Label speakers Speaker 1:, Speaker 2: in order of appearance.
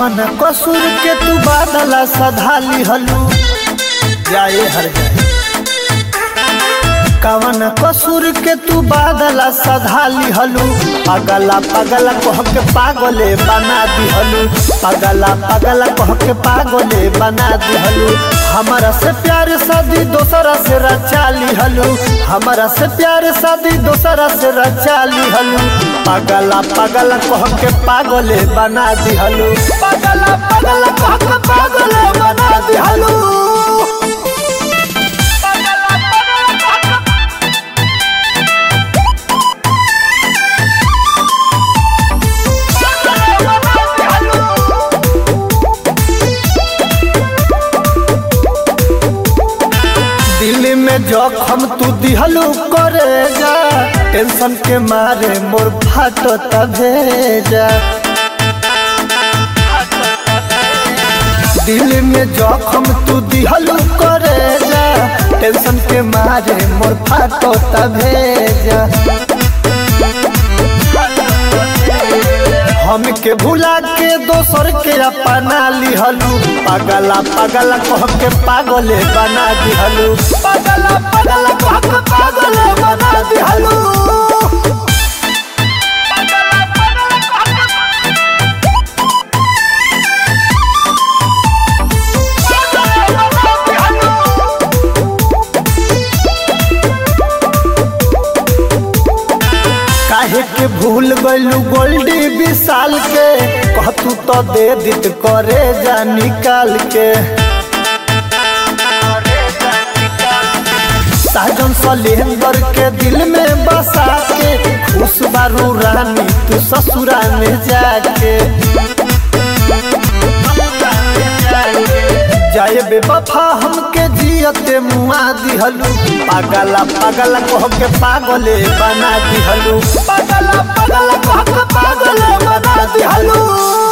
Speaker 1: कवन कसूर के तू बादला सधाली हलू जाए हर जाए कवन कसूर के तू बादला सधाली हलू पगला पगला कह के पागले बना दिहलू पगला पगला कह के पागले बना दिहलू हमारा से प्यार शादी दोसरा से रचा लिहलू हमारा से प्यार शादी दोसरा से रचा लिहलू पगला पगला कह के पागले बना दिहलू पगला पगला कह के पागले बना दिहलू दिल में जखम तू दिहलू करे जा टेंशन के मारे मोर फाटो भेजा दिल में जखम तू दिहलू करे जा टेंशन के मारे मोर फाटो भेजा हमके भुला के दोसर के अपना लिहलू पगला पगला कह के पागले बना दिहलू पगला पगला कह के पागले बना दिहलू काहे के भूल गइलू गोल्डी विशाल के कहतू तो दे दित करे जा निकाल के साजन सलेंदर के दिल में बसा के खुश बारू रानी तू ससुरा में जाके जाए बेवफा हमके जियते मुआ दिहलू पागला पागला कह के पागले बना दिहलू पागला पागला कह के पागले बना दिहलू